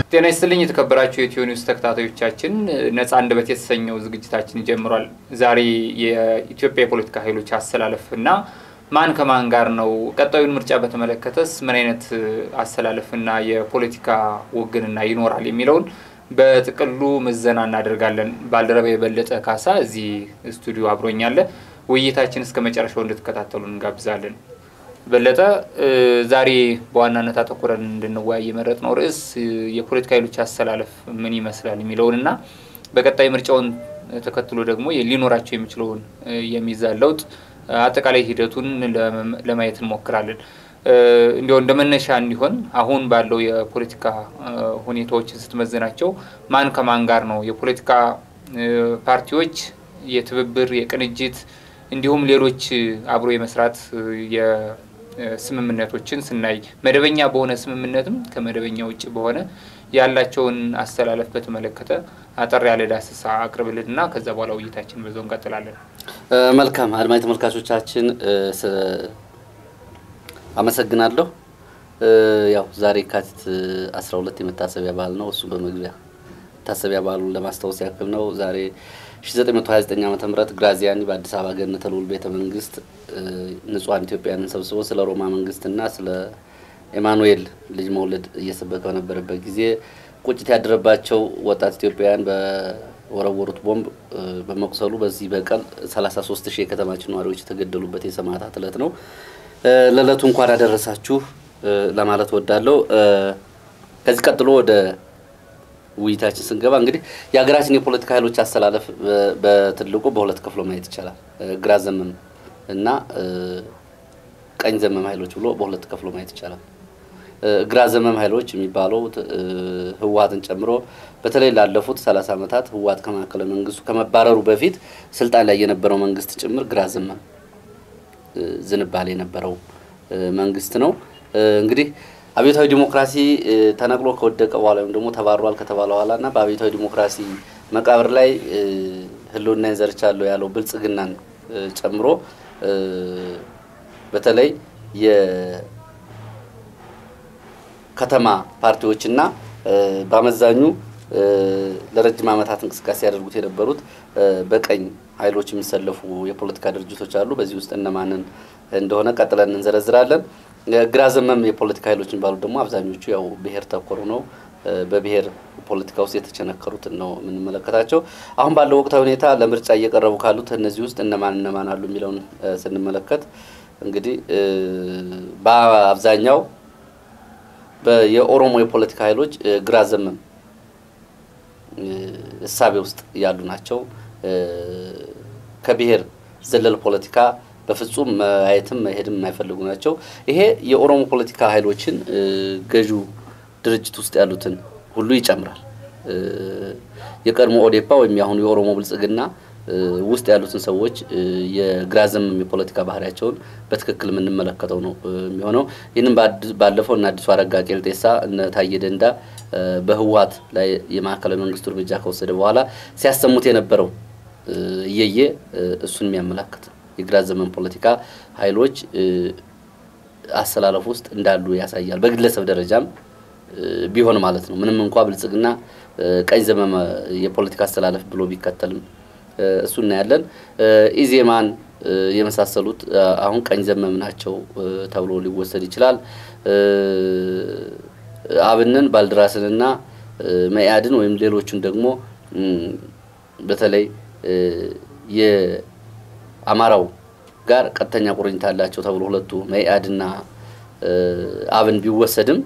ጤና ይስጥልኝ የተከበራችሁ የኢትዮ ኒውስ ተከታታዮቻችን፣ ነጻ አንደበት የተሰኘው ዝግጅታችን ጀምሯል። ዛሬ የኢትዮጵያ የፖለቲካ ኃይሎች አሰላለፍ እና ማን ከማን ጋር ነው፣ ቀጣዩን ምርጫ በተመለከተስ ምን አይነት አሰላለፍና የፖለቲካ ውግንና ይኖራል የሚለውን በጥቅሉ ምዘና እናደርጋለን። ባልደረባ የበለጠ ካሳ እዚህ ስቱዲዮ አብሮኛለ። ውይይታችን እስከ መጨረሻው እንድትከታተሉ እንጋብዛለን። በለጠ ዛሬ በዋናነት አተኩረን እንድንወያይ የመረጥነው ርዕስ የፖለቲካ ኃይሎች አሰላለፍ ምን ይመስላል የሚለውን እና በቀጣይ ምርጫውን ተከትሎ ደግሞ ሊኖራቸው የሚችለውን የሚዛን ለውጥ አጠቃላይ ሂደቱን ለማየት እንሞክራለን። እንዲያው እንደ መነሻ እንዲሆን አሁን ባለው የፖለቲካ ሁኔታዎችን ስትመዝናቸው ማን ከማን ጋር ነው የፖለቲካ ፓርቲዎች የትብብር የቅንጅት እንዲሁም ሌሎች አብሮ የመስራት ስምምነቶችን ስናይ መደበኛ በሆነ ስምምነትም ከመደበኛ ውጭ በሆነ ያላቸውን አስተላለፍ በተመለከተ አጠር ያለ ዳሰሳ አቅርብልንና ከዛ በኋላ ውይይታችን በዛው እንቀጥላለን። መልካም አድማጭ ተመልካቾቻችን አመሰግናለሁ። ያው ዛሬ የካቲት 12 የመታሰቢያ በዓል ነው። እሱ በመግቢያ መታሰቢያ በዓሉን ለማስታወስ ያክል ነው። ዛሬ 1929 ዓ ም ግራዚያኒ በአዲስ አበባ ገነተ ልዑል ቤተ መንግስት ንጹሐን ኢትዮጵያውያንን ሰብስቦ ስለ ሮማ መንግስትና ስለ ኤማኑኤል ልጅ መውለድ እየሰበከ በነበረበት ጊዜ ቁጭት ያደረባቸው ወጣት ኢትዮጵያውያን በወረወሩት ቦምብ በመቁሰሉ በዚህ በቀል 33 ሺህ የከተማችን ነዋሪዎች የተገደሉበት የሰማዕታት ዕለት ነው። ለዕለቱ እንኳን አደረሳችሁ ለማለት ወዳለሁ። ከዚህ ቀጥሎ ወደ ውይይታችን ስንገባ እንግዲህ የሀገራችን የፖለቲካ ኃይሎች አስተላለፍ በትልቁ በሁለት ከፍሎ ማየት ይቻላል። ግራ ዘመም እና ቀኝ ዘመም ኃይሎች ብሎ በሁለት ከፍሎ ማየት ይቻላል። ግራ ዘመም ኃይሎች የሚባለው ህወሀትን ጨምሮ በተለይ ላለፉት ሰላሳ ዓመታት ህወሀት ከማዕከላዊ መንግስቱ ከመባረሩ በፊት ስልጣን ላይ የነበረው መንግስት ጭምር ግራ ዘመም ዝንባሌ የነበረው መንግስት ነው። እንግዲህ አብዮታዊ ዲሞክራሲ ተነቅሎ ከወደቀ በኋላ ወይም ደግሞ ተባሯል ከተባለ በኋላ እና በአብዮታዊ ዲሞክራሲ መቃብር ላይ ህልውና ዘርቻለሁ ያለው ብልጽግናን ጨምሮ በተለይ የከተማ ፓርቲዎችና በአመዛኙ ለረጅም ዓመታት እንቅስቃሴ ያደርጉት የነበሩት በቀኝ ኃይሎች የሚሰለፉ የፖለቲካ ድርጅቶች አሉ። በዚህ ውስጥ እነማንን እንደሆነ ቀጥለን እንዘረዝራለን። ግራ ዘመም የፖለቲካ ኃይሎች የሚባሉት ደግሞ አብዛኞቹ ያው ብሔር ተኮሩ ነው። በብሔር ፖለቲካ ውስጥ የተቸነከሩትን ነው የምንመለከታቸው። አሁን ባለው ወቅታዊ ሁኔታ ለምርጫ እየቀረቡ ካሉት እነዚህ ውስጥ እነማን እነማን አሉ የሚለውን ስንመለከት እንግዲህ በአብዛኛው የኦሮሞ የፖለቲካ ኃይሎች ግራ ዘመም እሳቤ ውስጥ ያሉ ናቸው። ከብሔር ዘለል ፖለቲካ በፍጹም ማየትም መሄድም የማይፈልጉ ናቸው። ይሄ የኦሮሞ ፖለቲካ ኃይሎችን ገዢው ድርጅት ውስጥ ያሉትን ሁሉ ይጨምራል። የቀድሞ ኦዴፓ ወይም የአሁኑ የኦሮሞ ብልጽግና ውስጥ ያሉትን ሰዎች የግራ ዘመም የፖለቲካ ባህሪያቸውን በትክክል የምንመለከተው ነው የሚሆነው። ይህንም ባለፈው እነ አዲሱ አረጋ ቄልጤሳ እነ ታዬ ደንዳ በህወሀት ላይ የማዕከላዊ መንግስቱ እርምጃ ከወሰደ በኋላ ሲያሰሙት የነበረው እየየ እሱን የሚያመላክት የግራ ዘመን ፖለቲካ ኃይሎች አሰላለፍ ውስጥ እንዳሉ ያሳያል። በግለሰብ ደረጃም ቢሆን ማለት ነው። ምንም እንኳ ብልጽግና ቀኝ ዘመም የፖለቲካ አስተላለፍ ብሎ ቢከተልም እሱ እናያለን። ኢዜማን የመሳሰሉት አሁን ቀኝ ዘመም ናቸው ተብሎ ሊወሰድ ይችላል። አብንን ባልድራስንና መኢአድን ወይም ሌሎቹን ደግሞ በተለይ የአማራው ጋር ቀጥተኛ ቁርኝት አላቸው ተብሎ ሁለቱ መኢአድና አብን ቢወሰድም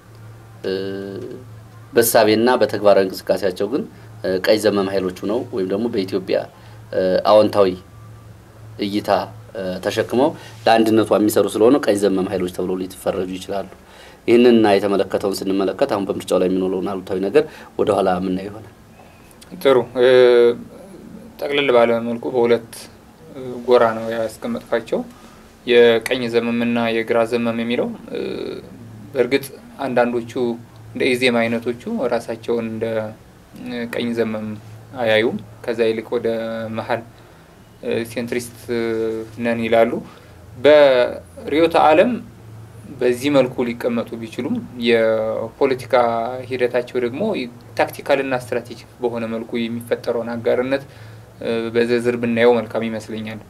በሳቤና በተግባራዊ እንቅስቃሴያቸው ግን ቀኝ ዘመም ኃይሎቹ ነው ወይም ደግሞ በኢትዮጵያ አዎንታዊ እይታ ተሸክመው ለአንድነቷ የሚሰሩ ስለሆነ ቀኝ ዘመም ኃይሎች ተብሎ ሊፈረጁ ይችላሉ። ይህንንና የተመለከተውን ስንመለከት አሁን በምርጫው ላይ የሚኖረውን አሉታዊ ነገር ወደኋላ የምናየው ይሆናል። ጥሩ ጠቅልል ባለ መልኩ በሁለት ጎራ ነው ያስቀመጥኳቸው የቀኝ ዘመምና የግራ ዘመም የሚለው በእርግጥ አንዳንዶቹ እንደ ኢዜማ አይነቶቹ ራሳቸውን እንደ ቀኝ ዘመም አያዩም። ከዛ ይልቅ ወደ መሀል ሴንትሪስት ነን ይላሉ። በርዕዮተ ዓለም በዚህ መልኩ ሊቀመጡ ቢችሉም የፖለቲካ ሂደታቸው ደግሞ ታክቲካልና ስትራቴጂክ በሆነ መልኩ የሚፈጠረውን አጋርነት በዝርዝር ብናየው መልካም ይመስለኛል።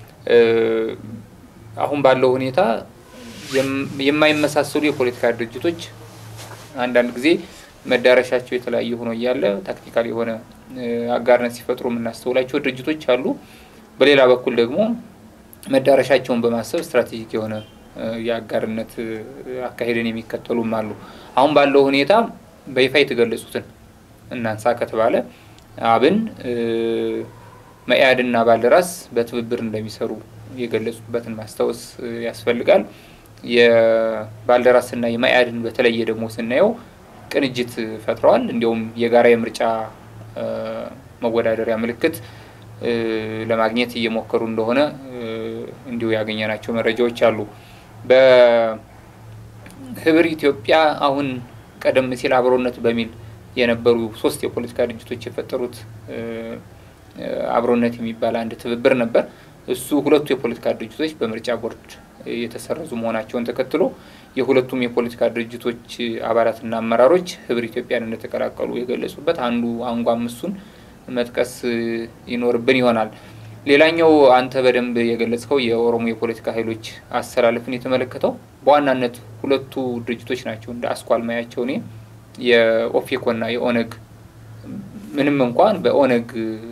አሁን ባለው ሁኔታ የማይመሳሰሉ የፖለቲካ ድርጅቶች አንዳንድ ጊዜ መዳረሻቸው የተለያየ ሆኖ እያለ ታክቲካል የሆነ አጋርነት ሲፈጥሩ የምናስተውላቸው ድርጅቶች አሉ። በሌላ በኩል ደግሞ መዳረሻቸውን በማሰብ ስትራቴጂክ የሆነ የአጋርነት አካሄድን የሚከተሉም አሉ። አሁን ባለው ሁኔታ በይፋ የተገለጹትን እናንሳ ከተባለ አብን፣ መኢአድና ባልደራስ በትብብር እንደሚሰሩ የገለጹበትን ማስታወስ ያስፈልጋል። የባልደራስና የመኢአድን በተለየ ደግሞ ስናየው ቅንጅት ፈጥረዋል። እንዲሁም የጋራ የምርጫ መወዳደሪያ ምልክት ለማግኘት እየሞከሩ እንደሆነ እንዲሁ ያገኘናቸው መረጃዎች አሉ። በህብር ኢትዮጵያ አሁን ቀደም ሲል አብሮነት በሚል የነበሩ ሶስት የፖለቲካ ድርጅቶች የፈጠሩት አብሮነት የሚባል አንድ ትብብር ነበር። እሱ ሁለቱ የፖለቲካ ድርጅቶች በምርጫ ቦርድ የተሰረዙ መሆናቸውን ተከትሎ የሁለቱም የፖለቲካ ድርጅቶች አባላትና አመራሮች ህብር ኢትዮጵያን እንደተቀላቀሉ የገለጹበት አንዱ አንጓም እሱን መጥቀስ ይኖርብን ይሆናል። ሌላኛው አንተ በደንብ የገለጽከው የኦሮሞ የፖለቲካ ኃይሎች አሰላለፍን የተመለከተው በዋናነት ሁለቱ ድርጅቶች ናቸው እንደ አስኳል ማያቸው እኔ የኦፌኮና የኦነግ ምንም እንኳን በኦነግ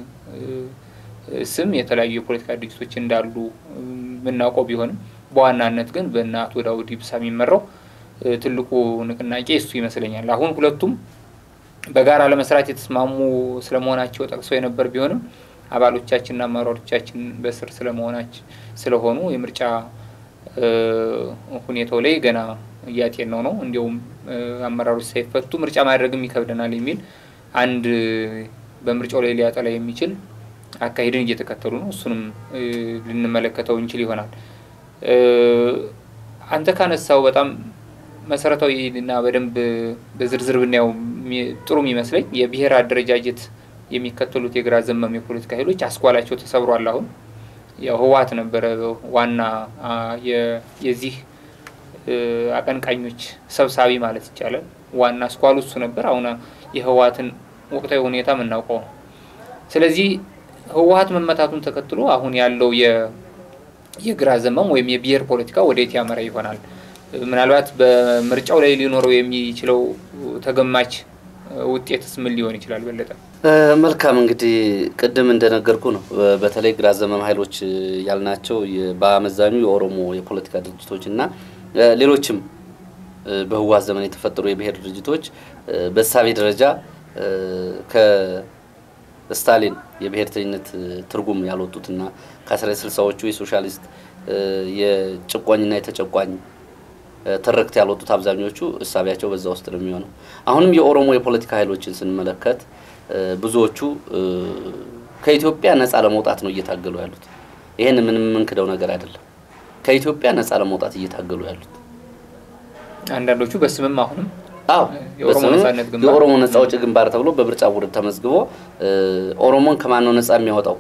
ስም የተለያዩ የፖለቲካ ድርጅቶች እንዳሉ የምናውቀው ቢሆንም በዋናነት ግን በእነ አቶ ዳውድ ኢብሳ የሚመራው ትልቁ ንቅናቄ እሱ ይመስለኛል። አሁን ሁለቱም በጋራ ለመስራት የተስማሙ ስለመሆናቸው ጠቅሰው የነበር ቢሆንም አባሎቻችንና አመራሮቻችን በስር ስለመሆናችን ስለሆኑ የምርጫ ሁኔታው ላይ ገና እያጤነው ነው። እንዲሁም አመራሮች ሳይፈቱ ምርጫ ማድረግም ይከብደናል የሚል አንድ በምርጫው ላይ ሊያጠላ የሚችል አካሄድን እየተከተሉ ነው። እሱንም ልንመለከተው እንችል ይሆናል። አንተ ካነሳው በጣም መሰረታዊ እና በደንብ በዝርዝር ብናየው ጥሩ የሚመስለኝ የብሔር አደረጃጀት የሚከተሉት የግራ ዘመም የፖለቲካ ኃይሎች አስኳላቸው ተሰብሯል። አሁን ያው ህወሓት ነበረ ዋና የዚህ አቀንቃኞች ሰብሳቢ ማለት ይቻላል። ዋና አስኳሉ እሱ ነበር። አሁን የህወሓትን ወቅታዊ ሁኔታ የምናውቀው ነው። ስለዚህ ህወሓት መመታቱን ተከትሎ አሁን ያለው የግራ ዘመም ወይም የብሔር ፖለቲካ ወዴት ያመራ ይሆናል? ምናልባት በምርጫው ላይ ሊኖረው የሚችለው ተገማች ውጤትስ ምን ሊሆን ይችላል? በለጠ መልካም እንግዲህ ቅድም እንደነገርኩ ነው። በተለይ ግራ ዘመም ኃይሎች ያልናቸው በአመዛኙ የኦሮሞ የፖለቲካ ድርጅቶች እና ሌሎችም በህወሓት ዘመን የተፈጠሩ የብሔር ድርጅቶች በእሳቤ ደረጃ ከስታሊን የብሔርተኝነት ትርጉም ያልወጡትና ከአስራ ስልሳዎቹ የሶሻሊስት የጭቋኝና የተጨቋኝ ትርክት ያልወጡት አብዛኞቹ እሳቢያቸው በዛ ውስጥ ነው የሚሆነው። አሁንም የኦሮሞ የፖለቲካ ኃይሎችን ስንመለከት ብዙዎቹ ከኢትዮጵያ ነፃ ለመውጣት ነው እየታገሉ ያሉት። ይህን ምንም የምንክደው ነገር አይደለም። ከኢትዮጵያ ነፃ ለመውጣት እየታገሉ ያሉት አንዳንዶቹ በስምም አሁንም አዎ የኦሮሞ ነጻነት ግንባር የኦሮሞ ነፃ አውጪ ግንባር ተብሎ በምርጫ ቦርድ ተመዝግቦ ኦሮሞን ከማን ነው ነፃ የሚያወጣው?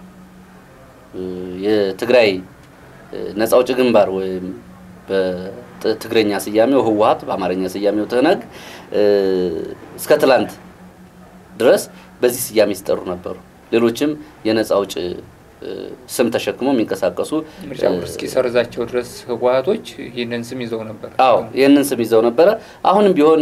የትግራይ ነፃ አውጪ ግንባር ወይም በትግረኛ ስያሜው ህወሓት በአማርኛ ስያሜው ትህነግ እስከ ትላንት ድረስ በዚህ ስያሜ ሲጠሩ ነበሩ። ሌሎችም የነፃ አውጭ ስም ተሸክመው የሚንቀሳቀሱ ምርጫ ቦርድ እስኪሰርዛቸው ድረስ ህወሓቶች ይህንን ስም ይዘው ነበር። አዎ ይህንን ስም ይዘው ነበረ። አሁንም ቢሆን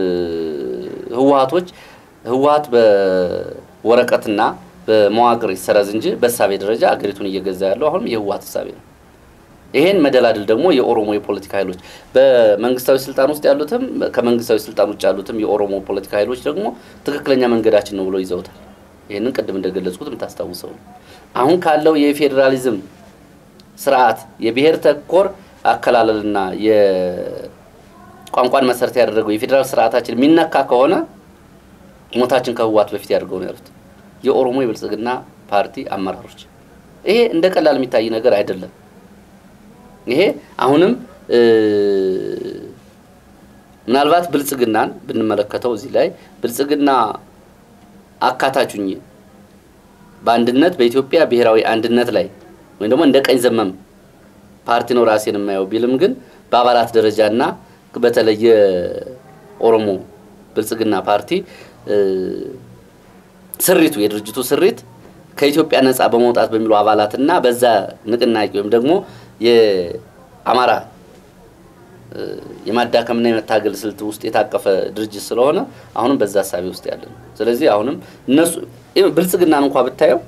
ህወሓቶች ህወሓት በወረቀትና በመዋቅር ይሰረዝ እንጂ በእሳቤ ደረጃ አገሪቱን እየገዛ ያለው አሁንም የህወሓት እሳቤ ነው። ይሄን መደላድል ደግሞ የኦሮሞ የፖለቲካ ኃይሎች በመንግስታዊ ስልጣን ውስጥ ያሉትም ከመንግስታዊ ስልጣን ውጭ ያሉትም የኦሮሞ ፖለቲካ ኃይሎች ደግሞ ትክክለኛ መንገዳችን ነው ብለው ይዘውታል። ይህንን ቅድም እንደገለጽኩት የምታስታውሰው ነው። አሁን ካለው የፌዴራሊዝም ስርዓት የብሔር ተኮር አከላለልና የቋንቋን መሰረት ያደረገው የፌዴራል ስርዓታችን የሚነካ ከሆነ ሞታችን ከህወሓት በፊት ያደርገው ነው ያሉት የኦሮሞ የብልጽግና ፓርቲ አመራሮች። ይሄ እንደ ቀላል የሚታይ ነገር አይደለም። ይሄ አሁንም ምናልባት ብልጽግናን ብንመለከተው እዚህ ላይ ብልጽግና አካታቹኝ በአንድነት በኢትዮጵያ ብሔራዊ አንድነት ላይ ወይም ደግሞ እንደ ቀኝ ዘመም ፓርቲ ነው ራሴን የማየው ቢልም ግን በአባላት ደረጃና በተለይ የኦሮሞ ብልጽግና ፓርቲ ስሪቱ የድርጅቱ ስሪት ከኢትዮጵያ ነጻ በመውጣት በሚሉ አባላትና በዛ ንቅናቄ ወይም ደግሞ የአማራ የማዳከምና የመታገል ስልት ውስጥ የታቀፈ ድርጅት ስለሆነ አሁንም በዛ ሀሳቢ ውስጥ ያለ ነው። ስለዚህ አሁንም እነሱ ብልጽግናን እንኳ ብታየው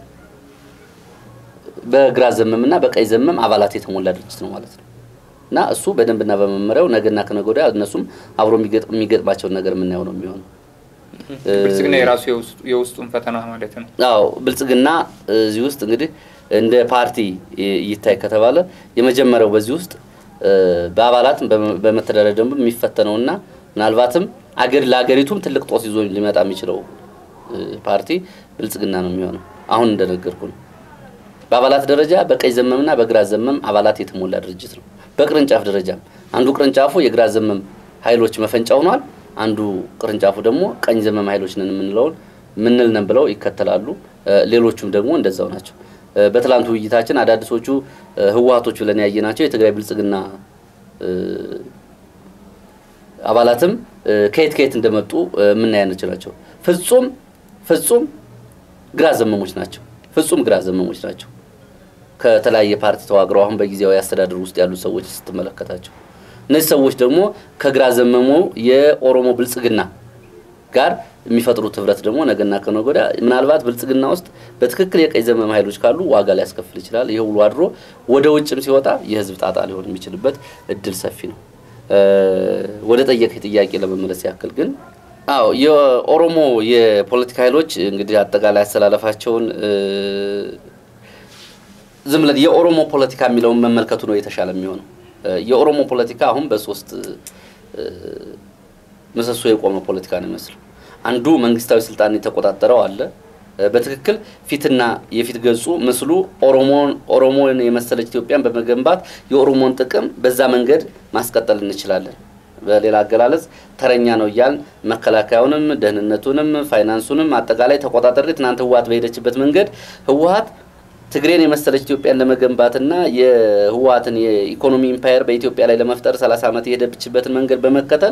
በግራ ዘመምና በቀኝ ዘመም አባላት የተሞላ ድርጅት ነው ማለት ነው እና እሱ በደንብና በመመሪያው ነገና ከነገ ወዲያ እነሱም አብሮ የሚገጥማቸውን ነገር የምናየው ነው የሚሆነው። ብልጽግና የራሱ የውስጡን ፈተና ማለት ነው። አዎ ብልጽግና እዚህ ውስጥ እንግዲህ እንደ ፓርቲ ይታይ ከተባለ የመጀመሪያው በዚህ ውስጥ በአባላት በመተዳደሪያ ደንቡ የሚፈተነውና ምናልባትም አገር ለአገሪቱም ትልቅ ጦስ ይዞ ሊመጣ የሚችለው ፓርቲ ብልጽግና ነው የሚሆነው። አሁን እንደነገርኩ ነው። በአባላት ደረጃ በቀኝ ዘመምና በግራ ዘመም አባላት የተሞላ ድርጅት ነው። በቅርንጫፍ ደረጃም አንዱ ቅርንጫፉ የግራ ዘመም ኃይሎች መፈንጫ ሆኗል። አንዱ ቅርንጫፉ ደግሞ ቀኝ ዘመም ኃይሎች ነን የምንለውን ምንል ነን ብለው ይከተላሉ። ሌሎቹም ደግሞ እንደዛው ናቸው። በትላንቱ ውይይታችን አዳዲሶቹ ህወሀቶች ብለን ያየናቸው የትግራይ ብልጽግና አባላትም ከየት ከየት እንደመጡ የምናያነቸው ናቸው። ፍጹም ፍጹም ግራ ዘመሞች ናቸው። ፍጹም ግራ ዘመሞች ናቸው። ከተለያየ ፓርቲ ተዋግረው አሁን በጊዜያዊ አስተዳደር ውስጥ ያሉ ሰዎች ስትመለከታቸው እነዚህ ሰዎች ደግሞ ከግራ ዘመሙ የኦሮሞ ብልጽግና ጋር የሚፈጥሩት ህብረት ደግሞ ነገና ከነገ ወዲያ ምናልባት ብልጽግና ውስጥ በትክክል የቀኝ ዘመም ኃይሎች ካሉ ዋጋ ሊያስከፍል ይችላል። ይህ ውሎ አድሮ ወደ ውጭም ሲወጣ የህዝብ ጣጣ ሊሆን የሚችልበት እድል ሰፊ ነው። ወደ ጠየቅ ጥያቄ ለመመለስ ያክል ግን አዎ የኦሮሞ የፖለቲካ ኃይሎች እንግዲህ አጠቃላይ አስተላለፋቸውን ዝም ብለን የኦሮሞ ፖለቲካ የሚለውን መመልከቱ ነው የተሻለ የሚሆነው። የኦሮሞ ፖለቲካ አሁን በሶስት ምሰሶ የቆመ ፖለቲካ ነው ይመስለው። አንዱ መንግስታዊ ስልጣን የተቆጣጠረው አለ። በትክክል ፊትና የፊት ገጹ ምስሉ ኦሮሞን ኦሮሞን የመሰለች ኢትዮጵያን በመገንባት የኦሮሞን ጥቅም በዛ መንገድ ማስቀጠል እንችላለን። በሌላ አገላለጽ ተረኛ ነው እያልን መከላከያውንም፣ ደህንነቱንም፣ ፋይናንሱንም አጠቃላይ ተቆጣጠሪ ትናንት ህወሀት በሄደችበት መንገድ ህወሀት ትግሬን የመሰለች ኢትዮጵያን ለመገንባትና የህወሀትን የኢኮኖሚ ኢምፓየር በኢትዮጵያ ላይ ለመፍጠር ሰላሳ ዓመት የሄደችበትን መንገድ በመከተል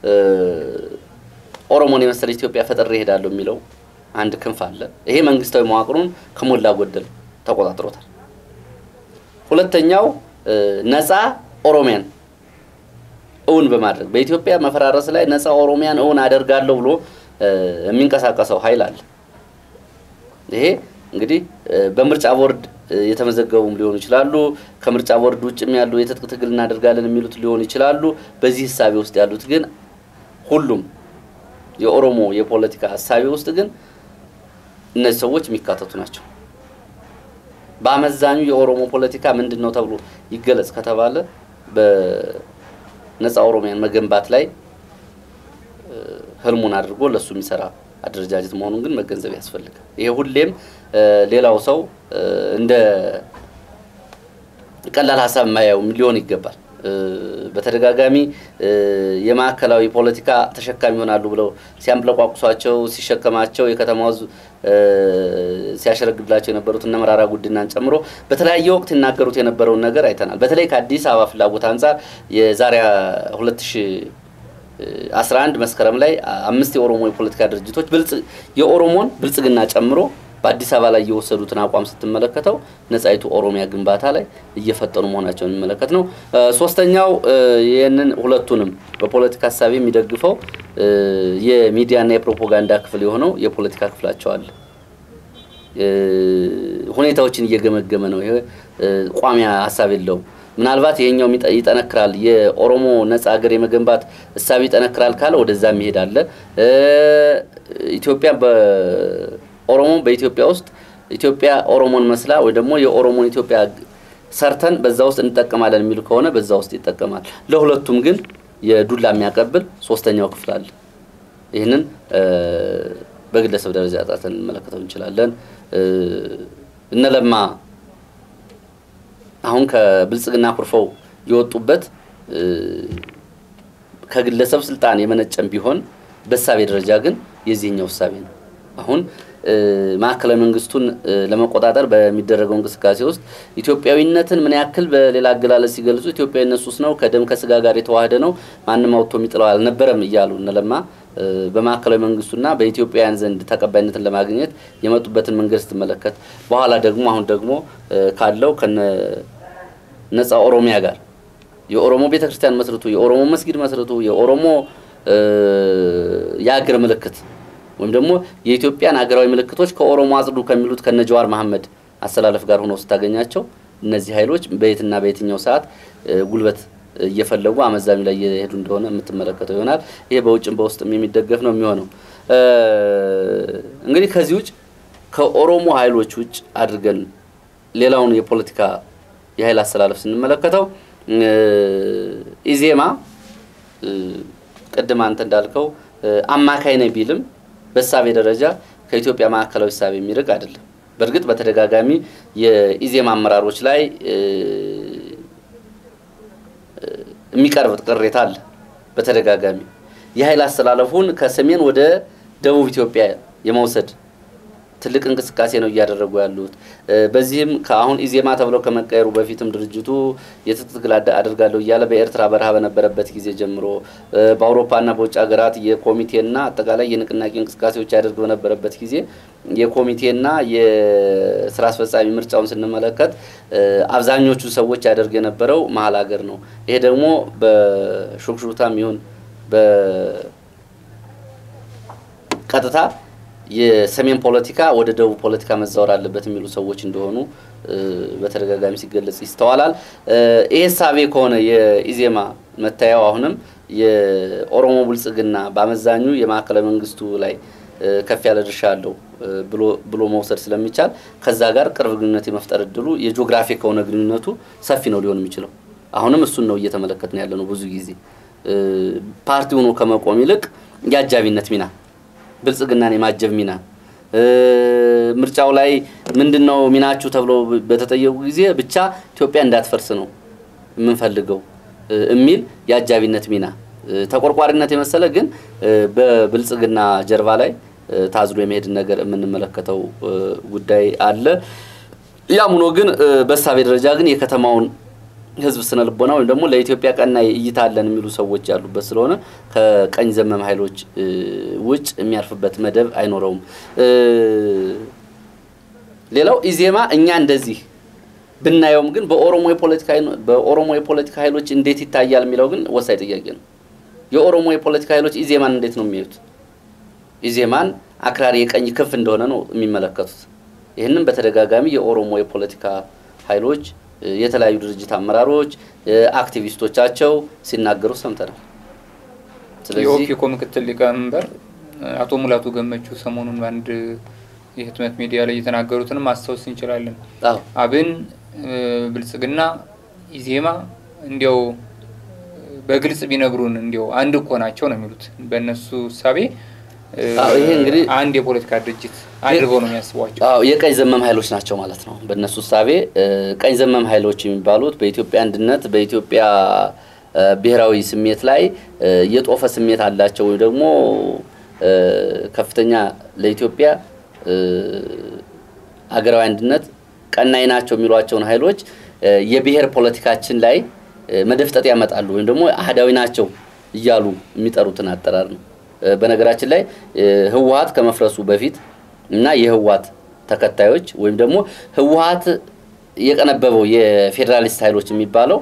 ኦሮሞን የመሰለች ኢትዮጵያ ፈጥሬ እሄዳለሁ የሚለው አንድ ክንፍ አለ። ይሄ መንግስታዊ መዋቅሩን ከሞላ ጎደል ተቆጣጥሮታል። ሁለተኛው ነፃ ኦሮሚያን እውን በማድረግ በኢትዮጵያ መፈራረስ ላይ ነፃ ኦሮሚያን እውን አደርጋለሁ ብሎ የሚንቀሳቀሰው ኃይል አለ። ይሄ እንግዲህ በምርጫ ቦርድ የተመዘገቡም ሊሆኑ ይችላሉ። ከምርጫ ቦርድ ውጭም ያሉ የትጥቅ ትግል እናደርጋለን የሚሉት ሊሆኑ ይችላሉ። በዚህ ህሳቤ ውስጥ ያሉት ግን ሁሉም የኦሮሞ የፖለቲካ ሀሳቤ ውስጥ ግን እነዚህ ሰዎች የሚካተቱ ናቸው። በአመዛኙ የኦሮሞ ፖለቲካ ምንድን ነው ተብሎ ይገለጽ ከተባለ በነፃ ኦሮሚያን መገንባት ላይ ህልሙን አድርጎ ለእሱ የሚሰራ አደረጃጀት መሆኑን ግን መገንዘብ ያስፈልጋል። ይሄ ሁሌም ሌላው ሰው እንደ ቀላል ሀሳብ የማያየው ሊሆን ይገባል። በተደጋጋሚ የማዕከላዊ ፖለቲካ ተሸካሚ ይሆናሉ ብለው ሲያምለቋቁሷቸው ሲሸከማቸው የከተማው ህዝብ ሲያሸረግድላቸው የነበሩት እነ መራራ ጉዲናን ጨምሮ በተለያየ ወቅት ይናገሩት የነበረውን ነገር አይተናል። በተለይ ከአዲስ አበባ ፍላጎት አንጻር የዛሬ 2011 መስከረም ላይ አምስት የኦሮሞ የፖለቲካ ድርጅቶች የኦሮሞን ብልጽግና ጨምሮ በአዲስ አበባ ላይ የወሰዱትን አቋም ስትመለከተው ነጻይቱ ኦሮሚያ ግንባታ ላይ እየፈጠኑ መሆናቸውን የሚመለከት ነው። ሶስተኛው ይህንን ሁለቱንም በፖለቲካ ሀሳቢ የሚደግፈው የሚዲያና የፕሮፓጋንዳ ክፍል የሆነው የፖለቲካ ክፍላቸው አለ። ሁኔታዎችን እየገመገመ ነው። ይሄ ቋሚ ሀሳብ የለውም። ምናልባት ይሄኛው ይጠነክራል፣ የኦሮሞ ነጻ ሀገር የመገንባት እሳቤ ይጠነክራል ካለ ወደዛ የሚሄድ አለ። ኢትዮጵያ ኦሮሞ በኢትዮጵያ ውስጥ ኢትዮጵያ ኦሮሞን መስላ ወይ ደግሞ የኦሮሞን ኢትዮጵያ ሰርተን በዛ ውስጥ እንጠቀማለን የሚሉ ከሆነ በዛ ውስጥ ይጠቀማል። ለሁለቱም ግን የዱላ የሚያቀብል ሶስተኛው ክፍል አለ። ይህንን በግለሰብ ደረጃ ጣተን እንመለከተው እንችላለን። እነለማ አሁን ከብልጽግና ኩርፈው የወጡበት ከግለሰብ ስልጣን የመነጨም ቢሆን በእሳቤ ደረጃ ግን የዚህኛው እሳቤ ነው። አሁን ማዕከላዊ መንግስቱን ለመቆጣጠር በሚደረገው እንቅስቃሴ ውስጥ ኢትዮጵያዊነትን ምን ያክል በሌላ አገላለጽ ሲገልጹ ኢትዮጵያዊነት ሱስ ነው፣ ከደም ከስጋ ጋር የተዋህደ ነው፣ ማንም አውጥቶ የሚጥለው አልነበረም እያሉ እነለማ በማዕከላዊ መንግስቱና በኢትዮጵያውያን ዘንድ ተቀባይነትን ለማግኘት የመጡበትን መንገድ ስትመለከት በኋላ ደግሞ አሁን ደግሞ ካለው ከነ ነጻ ኦሮሚያ ጋር የኦሮሞ ቤተክርስቲያን መስርቱ፣ የኦሮሞ መስጊድ መስርቱ፣ የኦሮሞ የአገር ምልክት ወይም ደግሞ የኢትዮጵያን አገራዊ ምልክቶች ከኦሮሞ አጽዱ ከሚሉት ከነ ጀዋር መሐመድ አሰላለፍ ጋር ሆነው ስታገኛቸው እነዚህ ኃይሎች በየትና በየትኛው ሰዓት ጉልበት እየፈለጉ አመዛኙ ላይ እየሄዱ እንደሆነ የምትመለከተው ይሆናል። ይሄ በውጭም በውስጥም የሚደገፍ ነው የሚሆነው። እንግዲህ ከዚህ ውጭ ከኦሮሞ ኃይሎች ውጭ አድርገን ሌላውን የፖለቲካ የኃይል አሰላለፍ ስንመለከተው ኢዜማ ቅድም አንተ እንዳልከው አማካይ ነኝ ቢልም በእሳቤ ደረጃ ከኢትዮጵያ ማዕከላዊ እሳቤ የሚርቅ አይደለም። በእርግጥ በተደጋጋሚ የኢዜማ አመራሮች ላይ የሚቀርብ ቅሬታ አለ። በተደጋጋሚ የኃይል አስተላለፉን ከሰሜን ወደ ደቡብ ኢትዮጵያ የመውሰድ ትልቅ እንቅስቃሴ ነው እያደረጉ ያሉት። በዚህም ከአሁን ኢዜማ ተብለው ከመቀየሩ በፊትም ድርጅቱ የትጥቅ ትግል አደርጋለሁ እያለ በኤርትራ በረሃ በነበረበት ጊዜ ጀምሮ በአውሮፓና በውጭ ሀገራት የኮሚቴና አጠቃላይ የንቅናቄ እንቅስቃሴዎች ያደርግ በነበረበት ጊዜ የኮሚቴና የስራ አስፈጻሚ ምርጫውን ስንመለከት አብዛኞቹ ሰዎች ያደርግ የነበረው መሀል ሀገር ነው። ይሄ ደግሞ በሹክሹክታም ይሁን በቀጥታ የሰሜን ፖለቲካ ወደ ደቡብ ፖለቲካ መዛወር አለበት የሚሉ ሰዎች እንደሆኑ በተደጋጋሚ ሲገለጽ ይስተዋላል። ይሄ ሳቤ ከሆነ የኢዜማ መታየው አሁንም የኦሮሞ ብልጽግና በአመዛኙ የማዕከላዊ መንግስቱ ላይ ከፍ ያለ ድርሻ አለው ብሎ መውሰድ ስለሚቻል ከዛ ጋር ቅርብ ግንኙነት የመፍጠር እድሉ የጂኦግራፊ ከሆነ ግንኙነቱ ሰፊ ነው ሊሆን የሚችለው። አሁንም እሱን ነው እየተመለከትን ያለ ነው። ብዙ ጊዜ ፓርቲ ሆኖ ከመቆም ይልቅ የአጃቢነት ሚና ብልጽግናን የማጀብ ሚና ምርጫው ላይ ምንድን ነው ሚናችሁ ተብሎ በተጠየቁ ጊዜ ብቻ ኢትዮጵያ እንዳትፈርስ ነው የምንፈልገው የሚል የአጃቢነት ሚና ተቆርቋሪነት የመሰለ ግን በብልጽግና ጀርባ ላይ ታዝሎ የመሄድን ነገር የምንመለከተው ጉዳይ አለ። ያም ሆኖ ግን በእሳቤ ደረጃ ግን የከተማውን ህዝብ ስነ ልቦና ወይም ደግሞ ለኢትዮጵያ ቀናይ እይታ አለን የሚሉ ሰዎች ያሉበት ስለሆነ ከቀኝ ዘመም ኃይሎች ውጭ የሚያርፍበት መደብ አይኖረውም። ሌላው ኢዜማ እኛ እንደዚህ ብናየውም ግን በኦሮሞ የፖለቲካ በኦሮሞ የፖለቲካ ኃይሎች እንዴት ይታያል የሚለው ግን ወሳኝ ጥያቄ ነው። የኦሮሞ የፖለቲካ ኃይሎች ኢዜማን እንዴት ነው የሚያዩት? ኢዜማን አክራሪ የቀኝ ክንፍ እንደሆነ ነው የሚመለከቱት። ይህንም በተደጋጋሚ የኦሮሞ የፖለቲካ ኃይሎች የተለያዩ ድርጅት አመራሮች አክቲቪስቶቻቸው ሲናገሩ ሰምተናል። የኦፒኮ ምክትል ሊቀመንበር አቶ ሙላቱ ገመቹ ሰሞኑን በአንድ የህትመት ሚዲያ ላይ የተናገሩትንም ማስታወስ እንችላለን። አብን፣ ብልጽግና፣ ኢዜማ እንዲያው በግልጽ ቢነግሩን እንዲያው አንድ እኮ ናቸው ነው የሚሉት። በእነሱ እሳቤ ይሄ እንግዲህ አንድ የፖለቲካ ድርጅት አድርገው ነው የሚያስቧቸው። አዎ የቀኝ ዘመም ኃይሎች ናቸው ማለት ነው። በእነሱ እሳቤ ቀኝ ዘመም ኃይሎች የሚባሉት በኢትዮጵያ አንድነት በኢትዮጵያ ብሔራዊ ስሜት ላይ የጦፈ ስሜት አላቸው ወይም ደግሞ ከፍተኛ ለኢትዮጵያ አገራዊ አንድነት ቀናይ ናቸው የሚሏቸውን ኃይሎች የብሔር ፖለቲካችን ላይ መደፍጠጥ ያመጣሉ ወይም ደግሞ አህዳዊ ናቸው እያሉ የሚጠሩትን አጠራር ነው። በነገራችን ላይ ህወሀት ከመፍረሱ በፊት እና የህወሀት ተከታዮች ወይም ደግሞ ህወሀት የቀነበበው የፌዴራሊስት ኃይሎች የሚባለው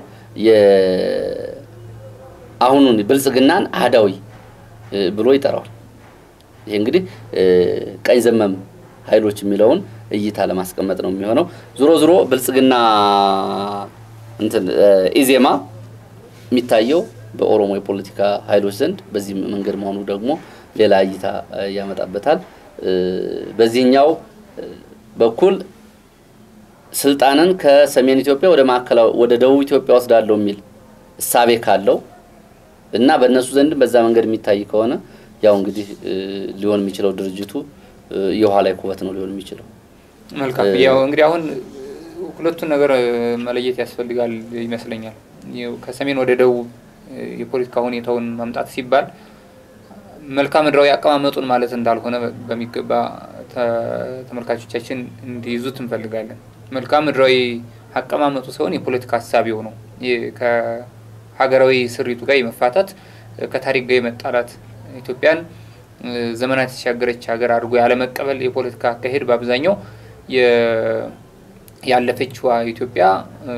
አሁኑን ብልጽግናን አህዳዊ ብሎ ይጠራዋል። ይሄ እንግዲህ ቀኝ ዘመም ኃይሎች የሚለውን እይታ ለማስቀመጥ ነው የሚሆነው። ዞሮ ዞሮ ብልጽግና እንትን ኢዜማ የሚታየው በኦሮሞ የፖለቲካ ኃይሎች ዘንድ በዚህ መንገድ መሆኑ ደግሞ ሌላ እይታ ያመጣበታል። በዚህኛው በኩል ስልጣንን ከሰሜን ኢትዮጵያ ወደ ማዕከላዊ ወደ ደቡብ ኢትዮጵያ ወስዳለሁ የሚል እሳቤ ካለው እና በእነሱ ዘንድም በዛ መንገድ የሚታይ ከሆነ ያው እንግዲህ ሊሆን የሚችለው ድርጅቱ የውሃ ላይ ኩበት ነው ሊሆን የሚችለው። መልካም ያው እንግዲህ አሁን ሁለቱን ነገር መለየት ያስፈልጋል ይመስለኛል። ከሰሜን ወደ ደቡብ የፖለቲካ ሁኔታውን ማምጣት ሲባል መልክዓ ምድራዊ አቀማመጡን ማለት እንዳልሆነ በሚገባ ተመልካቾቻችን እንዲይዙት እንፈልጋለን። መልክዓ ምድራዊ አቀማመጡ ሳይሆን የፖለቲካ ሀሳቢው ነው። ከሀገራዊ ስሪቱ ጋር የመፋታት ከታሪክ ጋር የመጣላት ኢትዮጵያን ዘመናት የተሻገረች ሀገር አድርጎ ያለመቀበል የፖለቲካ አካሄድ በአብዛኛው ያለፈችዋ ኢትዮጵያ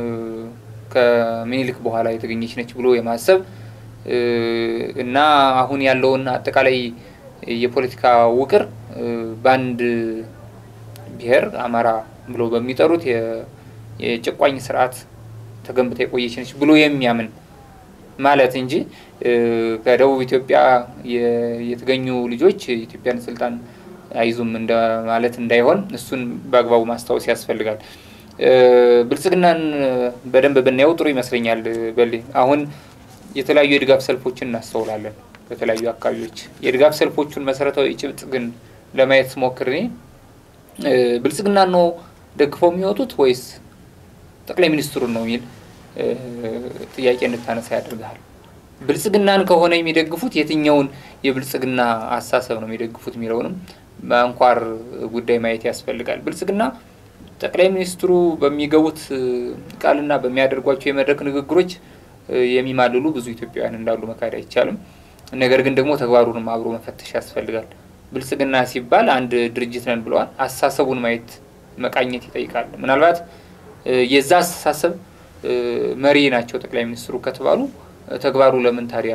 ከምኒልክ በኋላ የተገኘች ነች ብሎ የማሰብ እና አሁን ያለውን አጠቃላይ የፖለቲካ ውቅር በአንድ ብሔር አማራ ብሎ በሚጠሩት የጭቋኝ ስርዓት ተገንብታ የቆየች ነች ብሎ የሚያምን ማለት እንጂ ከደቡብ ኢትዮጵያ የተገኙ ልጆች የኢትዮጵያን ስልጣን አይዙም ማለት እንዳይሆን እሱን በአግባቡ ማስታወስ ያስፈልጋል። ብልጽግናን በደንብ ብናየው ጥሩ ይመስለኛል። በሌ አሁን የተለያዩ የድጋፍ ሰልፎችን እናስተውላለን በተለያዩ አካባቢዎች። የድጋፍ ሰልፎቹን መሰረታዊ ጭብጥ ግን ለማየት ስሞክር እኔ ብልጽግናን ነው ደግፈው የሚወጡት ወይስ ጠቅላይ ሚኒስትሩን ነው የሚል ጥያቄ እንድታነሳ ያደርግሃል። ብልጽግናን ከሆነ የሚደግፉት የትኛውን የብልጽግና አሳሰብ ነው የሚደግፉት የሚለውንም በአንኳር ጉዳይ ማየት ያስፈልጋል። ብልጽግና ጠቅላይ ሚኒስትሩ በሚገቡት ቃልና በሚያደርጓቸው የመድረክ ንግግሮች የሚማልሉ ብዙ ኢትዮጵያውያን እንዳሉ መካድ አይቻልም። ነገር ግን ደግሞ ተግባሩንም አብሮ መፈተሽ ያስፈልጋል። ብልጽግና ሲባል አንድ ድርጅት ነን ብለዋል። አስተሳሰቡን ማየት መቃኘት ይጠይቃል። ምናልባት የዛ አስተሳሰብ መሪ ናቸው ጠቅላይ ሚኒስትሩ ከተባሉ ተግባሩ ለምን ታዲያ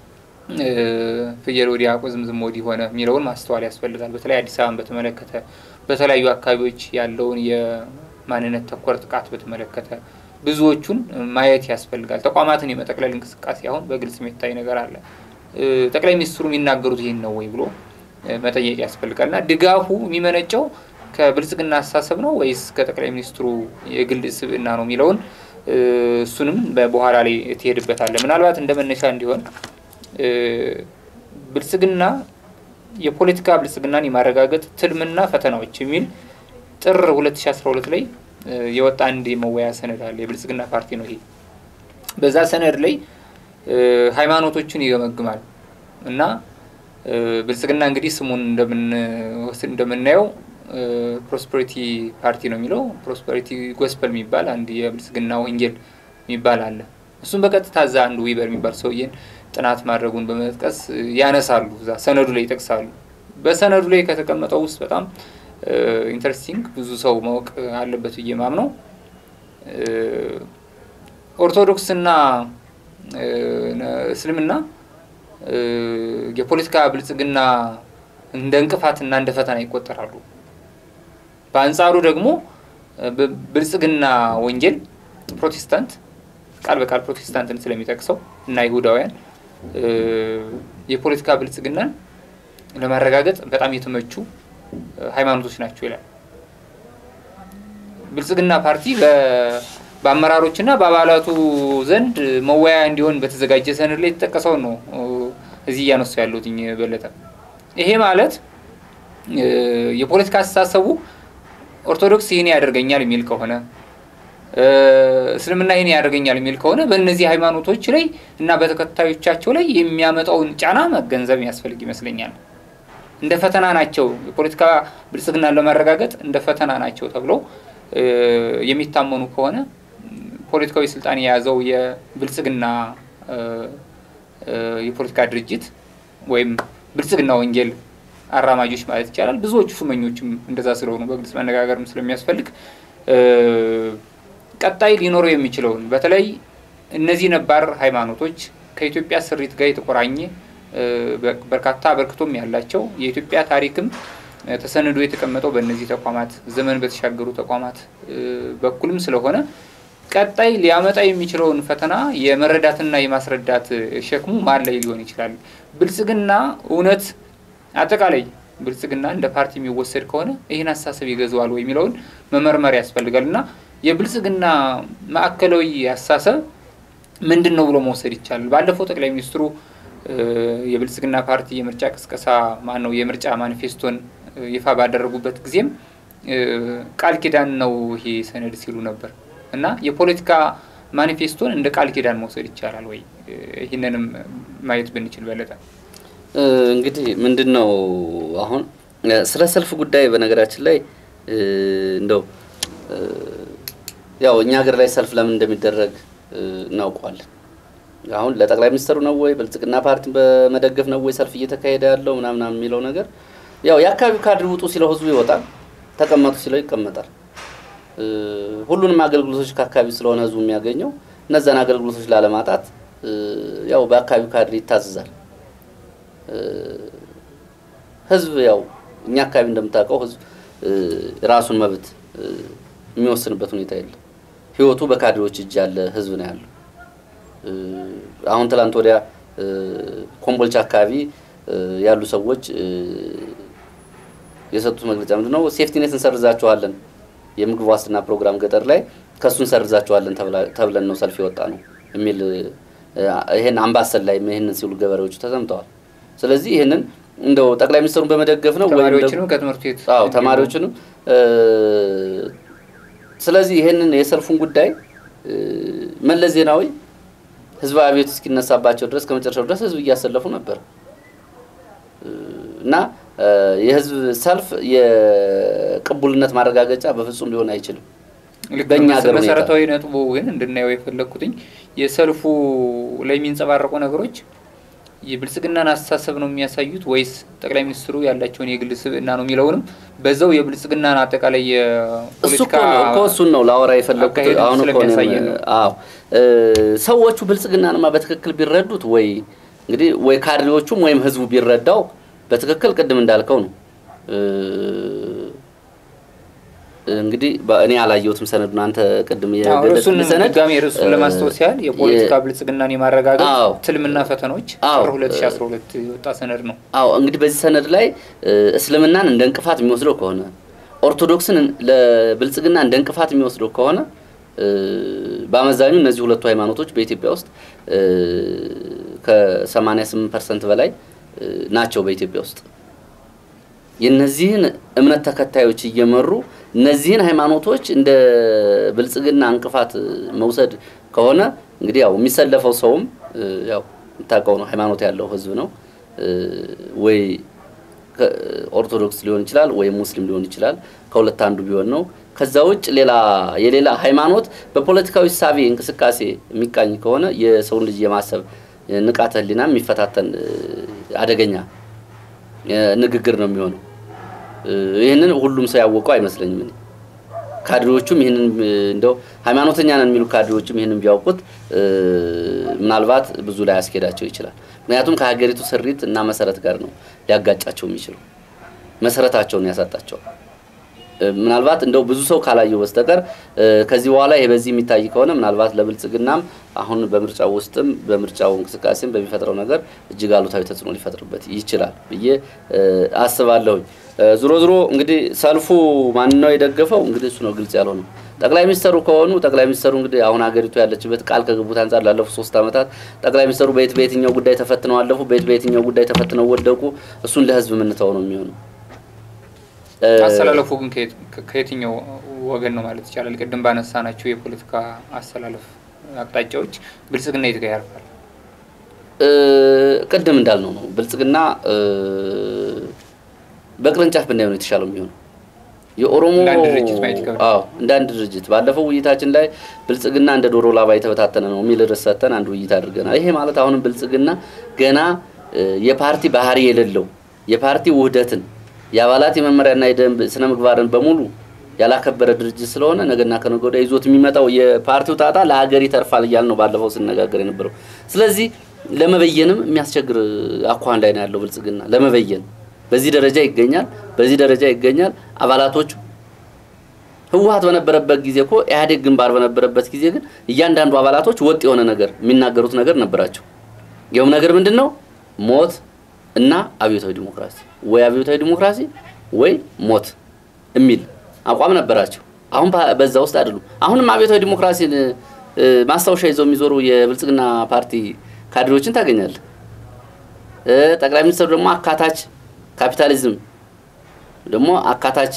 ፍየል ወዲያ ቁዝምዝም ወዲህ ሆነ የሚለውን ማስተዋል ያስፈልጋል። በተለይ አዲስ አበባን በተመለከተ በተለያዩ አካባቢዎች ያለውን የማንነት ተኮር ጥቃት በተመለከተ ብዙዎቹን ማየት ያስፈልጋል። ተቋማትን የመጠቅለል እንቅስቃሴ አሁን በግልጽ የሚታይ ነገር አለ። ጠቅላይ ሚኒስትሩ የሚናገሩት ይህን ነው ወይ ብሎ መጠየቅ ያስፈልጋል እና ድጋፉ የሚመነጨው ከብልጽግና አስተሳሰብ ነው ወይስ ከጠቅላይ ሚኒስትሩ የግል ስብዕና ነው የሚለውን እሱንም በኋላ ላይ ትሄድበታለህ። ምናልባት እንደ መነሻ እንዲሆን ብልጽግና የፖለቲካ ብልጽግናን የማረጋገጥ ትልምና ፈተናዎች የሚል ጥር 2012 ላይ የወጣ አንድ የመወያ ሰነድ አለ። የብልጽግና ፓርቲ ነው ይሄ። በዛ ሰነድ ላይ ሃይማኖቶችን ይገመግማል እና ብልጽግና እንግዲህ ስሙን እንደምንወስድ እንደምናየው ፕሮስፐሪቲ ፓርቲ ነው የሚለው። ፕሮስፐሪቲ ጎስፐል የሚባል አንድ የብልጽግና ወንጌል የሚባል አለ። እሱም በቀጥታ እዛ አንዱ ዊበር የሚባል ሰውዬን ጥናት ማድረጉን በመጥቀስ ያነሳሉ። እዛ ሰነዱ ላይ ይጠቅሳሉ። በሰነዱ ላይ ከተቀመጠው ውስጥ በጣም ኢንተረስቲንግ ብዙ ሰው ማወቅ አለበት ብዬ ማምነው ኦርቶዶክስና እስልምና የፖለቲካ ብልጽግና እንደ እንቅፋትና እንደ ፈተና ይቆጠራሉ። በአንጻሩ ደግሞ ብልጽግና ወንጌል ፕሮቴስታንት ቃል በቃል ፕሮቴስታንትን ስለሚጠቅሰው እና ይሁዳውያን የፖለቲካ ብልጽግናን ለማረጋገጥ በጣም የተመቹ ሃይማኖቶች ናቸው ይላል። ብልጽግና ፓርቲ በአመራሮችና በአባላቱ ዘንድ መወያያ እንዲሆን በተዘጋጀ ሰነድ ላይ የተጠቀሰውን ነው እዚህ እያነሱ ያሉት በለጠ። ይሄ ማለት የፖለቲካ አስተሳሰቡ ኦርቶዶክስ ይህን ያደርገኛል የሚል ከሆነ እስልምና ይህን ያደርገኛል የሚል ከሆነ በእነዚህ ሃይማኖቶች ላይ እና በተከታዮቻቸው ላይ የሚያመጣውን ጫና መገንዘብ የሚያስፈልግ ይመስለኛል። እንደ ፈተና ናቸው፣ የፖለቲካ ብልጽግናን ለማረጋገጥ እንደ ፈተና ናቸው ተብለው የሚታመኑ ከሆነ ፖለቲካዊ ስልጣን የያዘው የብልጽግና የፖለቲካ ድርጅት ወይም ብልጽግና ወንጌል አራማጆች ማለት ይቻላል። ብዙዎቹ ሹመኞችም እንደዛ ስለሆኑ በግልጽ መነጋገርም ስለሚያስፈልግ ቀጣይ ሊኖረው የሚችለውን በተለይ እነዚህ ነባር ሃይማኖቶች ከኢትዮጵያ ስሪት ጋር የተቆራኘ በርካታ አበርክቶም ያላቸው የኢትዮጵያ ታሪክም ተሰንዶ የተቀመጠው በእነዚህ ተቋማት ዘመን በተሻገሩ ተቋማት በኩልም ስለሆነ ቀጣይ ሊያመጣ የሚችለውን ፈተና የመረዳትና የማስረዳት ሸክሙ ማን ላይ ሊሆን ይችላል? ብልጽግና እውነት አጠቃላይ ብልጽግና እንደ ፓርቲ የሚወሰድ ከሆነ ይህን አስተሳሰብ ይገዛዋል ወይ የሚለውን መመርመር ያስፈልጋል እና የብልጽግና ማዕከላዊ አስተሳሰብ ምንድን ነው ብሎ መውሰድ ይቻላል? ባለፈው ጠቅላይ ሚኒስትሩ የብልጽግና ፓርቲ የምርጫ ቅስቀሳ ማን ነው የምርጫ ማኒፌስቶን ይፋ ባደረጉበት ጊዜም ቃል ኪዳን ነው ይሄ ሰነድ ሲሉ ነበር እና የፖለቲካ ማኒፌስቶን እንደ ቃል ኪዳን መውሰድ ይቻላል ወይ? ይህንንም ማየት ብንችል በለጠ። እንግዲህ ምንድን ነው አሁን ስለ ሰልፍ ጉዳይ በነገራችን ላይ እንደው ያው እኛ ሀገር ላይ ሰልፍ ለምን እንደሚደረግ እናውቀዋለን። አሁን ለጠቅላይ ሚኒስትሩ ነው ወይ ብልጽግና ፓርቲን በመደገፍ ነው ወይ ሰልፍ እየተካሄደ ያለው ምናምን የሚለው ነገር ያው የአካባቢው ካድሬ ውጡ ሲለው ህዝቡ ይወጣል፣ ተቀመጡ ሲለው ይቀመጣል። ሁሉንም አገልግሎቶች ከአካባቢ ስለሆነ ህዝቡ የሚያገኘው እነዛን አገልግሎቶች ላለማጣት ያው በአካባቢው ካድሬ ይታዘዛል። ህዝብ ያው እኛ አካባቢ እንደምታውቀው ህዝብ ራሱን መብት የሚወስንበት ሁኔታ የለም። ህይወቱ በካድሬዎች እጅ ያለ ህዝብ ነው ያለው። አሁን ትላንት ወዲያ ኮምቦልቻ አካባቢ ያሉ ሰዎች የሰጡት መግለጫ ምንድን ነው? ሴፍቲኔት እንሰርዛቸዋለን፣ የምግብ ዋስትና ፕሮግራም ገጠር ላይ ከእሱ እንሰርዛቸዋለን ተብለን ነው ሰልፍ የወጣ ነው የሚል ይህን አምባሰል ላይ ይህንን ሲሉ ገበሬዎቹ ተሰምተዋል። ስለዚህ ይህንን እንደው ጠቅላይ ሚኒስትሩን በመደገፍ ነው ተማሪዎችንም ከትምህርት ቤት አዎ ተማሪዎችንም ስለዚህ ይህንን የሰልፉን ጉዳይ መለስ ዜናዊ ህዝባዊ አብዮት እስኪነሳባቸው ድረስ ከመጨረሻው ድረስ ህዝብ እያሰለፉ ነበር እና የህዝብ ሰልፍ የቅቡልነት ማረጋገጫ በፍጹም ሊሆን አይችልም። በእኛ ሀገር መሰረታዊ ነጥቡ ግን እንድናየው የፈለግኩትኝ የሰልፉ ላይ የሚንጸባረቁ ነገሮች የብልጽግናን አስተሳሰብ ነው የሚያሳዩት ወይስ ጠቅላይ ሚኒስትሩ ያላቸውን የግል ስብዕና ነው የሚለውንም በዛው የብልጽግናን አጠቃላይ የፖለቲካ እኮ እሱን ነው ላወራ የፈለግኩት። አሁን እኮ አዎ ሰዎቹ ብልጽግናንማ በትክክል ቢረዱት ወይ እንግዲህ ወይ ካድሬዎቹም ወይም ህዝቡ ቢረዳው በትክክል ቅድም እንዳልከው ነው እንግዲህ እኔ አላየሁትም ሰነዱን። አንተ ቅድም የገለጽን ሰነድ ድጋሜ ርዕሱን ለማስታወስ ያህል የፖለቲካ ብልጽግናን የማረጋገጥ ትልምና ፈተኖች ጥር 2012 የወጣ ሰነድ ነው። አዎ እንግዲህ በዚህ ሰነድ ላይ እስልምናን እንደ እንቅፋት የሚወስደው ከሆነ ኦርቶዶክስን ለብልጽግና እንደ እንቅፋት የሚወስደው ከሆነ በአመዛኙ እነዚህ ሁለቱ ሃይማኖቶች በኢትዮጵያ ውስጥ ከ88 ፐርሰንት በላይ ናቸው በኢትዮጵያ ውስጥ የነዚህን እምነት ተከታዮች እየመሩ እነዚህን ሃይማኖቶች እንደ ብልጽግና እንቅፋት መውሰድ ከሆነ እንግዲህ ያው የሚሰለፈው ሰውም ያው የምታውቀው ነው፣ ሃይማኖት ያለው ህዝብ ነው። ወይ ኦርቶዶክስ ሊሆን ይችላል፣ ወይም ሙስሊም ሊሆን ይችላል። ከሁለት አንዱ ቢሆን ነው። ከዛ ውጭ ሌላ የሌላ ሃይማኖት በፖለቲካዊ ሳቢ እንቅስቃሴ የሚቃኝ ከሆነ የሰውን ልጅ የማሰብ ንቃተ ህሊና የሚፈታተን አደገኛ ንግግር ነው የሚሆነው። ይህንን ሁሉም ሰው ያወቀው አይመስለኝም። እኔ ካድሬዎቹም ይህንን እንደው ሃይማኖተኛ ነን የሚሉ ካድሬዎችም ይህንን ቢያውቁት ምናልባት ብዙ ላይ ያስኬዳቸው ይችላል። ምክንያቱም ከሀገሪቱ ስሪት እና መሰረት ጋር ነው ሊያጋጫቸው የሚችለው፣ መሰረታቸውን ያሳጣቸዋል። ምናልባት እንደው ብዙ ሰው ካላየው በስተቀር ከዚህ በኋላ ይሄ በዚህ የሚታይ ከሆነ ምናልባት ለብልጽግናም አሁን በምርጫው ውስጥም በምርጫው እንቅስቃሴም በሚፈጥረው ነገር እጅግ አሉታዊ ተጽዕኖ ሊፈጥርበት ይችላል ብዬ አስባለሁኝ። ዞሮ ዞሮ እንግዲህ ሰልፉ ማን ነው የደገፈው? እንግዲህ እሱ ነው ግልጽ ያልሆነው። ጠቅላይ ሚኒስተሩ ከሆኑ ጠቅላይ ሚኒስተሩ እንግዲህ አሁን ሀገሪቱ ያለችበት ቃል ከገቡት አንጻር ላለፉት ሶስት ዓመታት ጠቅላይ ሚኒስተሩ በየት በየትኛው ጉዳይ ተፈትነው አለፉ፣ በየት በየትኛው ጉዳይ ተፈትነው ወደቁ፣ እሱን ለህዝብ የምንተው ነው የሚሆነው። አሰላለፉ ግን ከየትኛው ወገን ነው ማለት ይቻላል? ቅድም ባነሳ ናቸው የፖለቲካ አሰላለፍ አቅጣጫዎች ብልጽግና የት ጋር ያርፋል? ቅድም እንዳልነው ነው ብልጽግና በቅርንጫፍ ብናየው ነው የተሻለው የሚሆነው። የኦሮሞ አዎ እንደ አንድ ድርጅት ባለፈው ውይይታችን ላይ ብልጽግና እንደ ዶሮ ላባ የተበታተነ ነው የሚል ርዕስ ሰጥተን አንድ ውይይት አድርገናል። ይሄ ማለት አሁንም ብልጽግና ገና የፓርቲ ባህሪ የሌለው የፓርቲ ውህደትን የአባላት የመመሪያና የደንብ ስነ ምግባርን በሙሉ ያላከበረ ድርጅት ስለሆነ ነገና ከነገ ወዲያ ይዞት የሚመጣው የፓርቲው ጣጣ ለሀገር ይተርፋል እያል ነው ባለፈው ስነጋገር የነበረው። ስለዚህ ለመበየንም የሚያስቸግር አኳኋን ላይ ነው ያለው ብልጽግና ለመበየን በዚህ ደረጃ ይገኛል፣ በዚህ ደረጃ ይገኛል። አባላቶቹ ህወሀት በነበረበት ጊዜ እኮ ኢህአዴግ ግንባር በነበረበት ጊዜ ግን እያንዳንዱ አባላቶች ወጥ የሆነ ነገር የሚናገሩት ነገር ነበራቸው። ይኸውም ነገር ምንድን ነው? ሞት እና አብዮታዊ ዲሞክራሲ ወይ አብዮታዊ ዲሞክራሲ ወይ ሞት የሚል አቋም ነበራቸው። አሁን በዛ ውስጥ አይደሉም። አሁንም አብዮታዊ ዲሞክራሲን ማስታወሻ ይዘው የሚዞሩ የብልጽግና ፓርቲ ካድሬዎችን ታገኛለህ። ጠቅላይ ሚኒስትሩ ደግሞ አካታች ካፒታሊዝም ደግሞ አካታች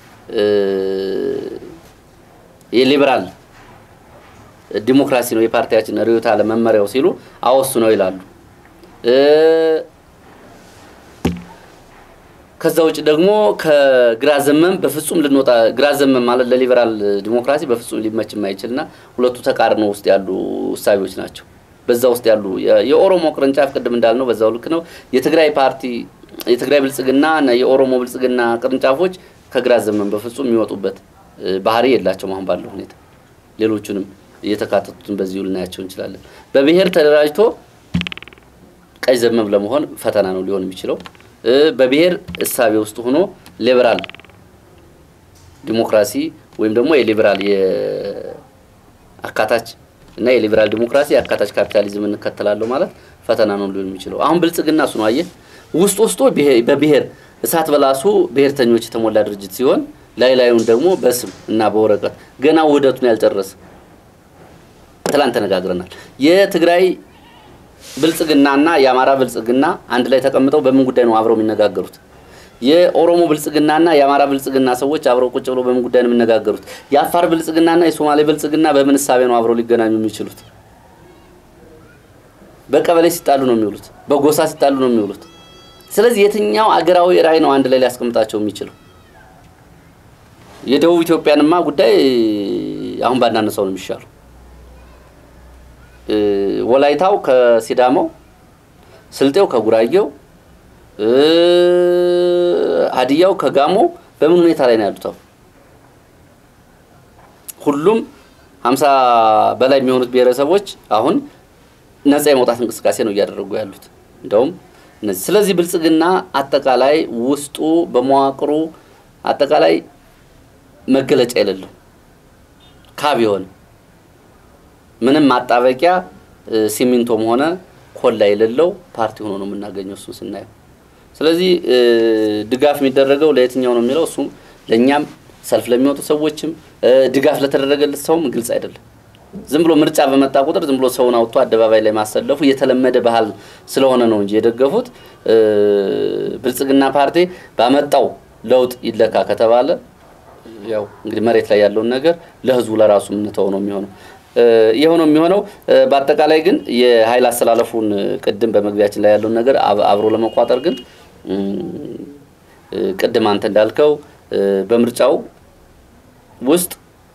የሊበራል ዲሞክራሲ ነው የፓርቲያችን ርዕዮተ ዓለም መመሪያው ሲሉ አወሱ ነው ይላሉ። ከዛ ውጭ ደግሞ ከግራ ዘመም በፍጹም ልንወጣ ግራ ዘመም ማለት ለሊበራል ዲሞክራሲ በፍጹም ሊመች የማይችልና ሁለቱ ተቃርኖ ውስጥ ያሉ እሳቤዎች ናቸው። በዛ ውስጥ ያሉ የኦሮሞ ቅርንጫፍ ቅድም እንዳልነው በዛው ልክ ነው። የትግራይ ፓርቲ የትግራይ ብልጽግና እና የኦሮሞ ብልጽግና ቅርንጫፎች ከግራ ዘመም በፍጹም የሚወጡበት ባህሪ የላቸውም አሁን ባለው ሁኔታ። ሌሎቹንም እየተካተቱትን በዚሁ ልናያቸው እንችላለን። በብሔር ተደራጅቶ ቀኝ ዘመም ለመሆን ፈተና ነው ሊሆን የሚችለው። በብሔር እሳቤ ውስጥ ሆኖ ሊበራል ዲሞክራሲ ወይም ደግሞ የሊበራል የአካታች እና የሊበራል ዲሞክራሲ የአካታች ካፒታሊዝም እንከተላለሁ ማለት ፈተና ነው ሊሆን የሚችለው። አሁን ብልጽግና እሱ ነው አየህ፣ ውስጥ ውስጡ በብሔር እሳት በላሱ ብሔርተኞች የተሞላ ድርጅት ሲሆን ላይ ላዩን ደግሞ በስም እና በወረቀት ገና ውህደቱን ያልጨረሰ ትላንት ተነጋግረናል። የትግራይ ብልጽግናና የአማራ ብልጽግና አንድ ላይ ተቀምጠው በምን ጉዳይ ነው አብረው የሚነጋገሩት? የኦሮሞ ብልጽግናና የአማራ ብልጽግና ሰዎች አብረው ቁጭ ብለው በምን ጉዳይ ነው የሚነጋገሩት? የአፋር ብልጽግናና የሶማሌ ብልጽግና በምን እሳቤ ነው አብረው ሊገናኙ የሚችሉት? በቀበሌ ሲጣሉ ነው የሚውሉት፣ በጎሳ ሲጣሉ ነው የሚውሉት። ስለዚህ የትኛው አገራዊ ራዕይ ነው አንድ ላይ ሊያስቀምጣቸው የሚችለው? የደቡብ ኢትዮጵያንማ ጉዳይ አሁን ባናነሳው ነው የሚሻለው። ወላይታው ከሲዳማው፣ ስልጤው ከጉራጌው፣ ሀዲያው ከጋሞ በምን ሁኔታ ላይ ነው ያሉት? አሁን ሁሉም ሀምሳ በላይ የሚሆኑት ብሔረሰቦች አሁን ነጻ የመውጣት እንቅስቃሴ ነው እያደረጉ ያሉት እንደውም እነዚህ። ስለዚህ ብልጽግና አጠቃላይ ውስጡ በመዋቅሩ አጠቃላይ መገለጫ የሌለው ካብ የሆነ ምንም ማጣበቂያ ሲሚንቶም ሆነ ኮላ የሌለው ፓርቲ ሆኖ ነው የምናገኘው እሱን ስናየው። ስለዚህ ድጋፍ የሚደረገው ለየትኛው ነው የሚለው እሱ ለእኛም ሰልፍ ለሚወጡ ሰዎችም ድጋፍ ለተደረገለት ሰውም ግልጽ አይደለም። ዝም ብሎ ምርጫ በመጣ ቁጥር ዝም ብሎ ሰውን አውጥቶ አደባባይ ላይ ማሰለፉ የተለመደ ባህል ስለሆነ ነው እንጂ የደገፉት ብልጽግና ፓርቲ ባመጣው ለውጥ ይለካ ከተባለ ያው እንግዲህ መሬት ላይ ያለውን ነገር ለህዝቡ ለራሱ የምንተው ነው የሚሆነው የሆነው የሚሆነው በአጠቃላይ ግን የኃይል አስተላለፉን ቅድም በመግቢያችን ላይ ያለውን ነገር አብሮ ለመቋጠር ግን ቅድም አንተ እንዳልከው በምርጫው ውስጥ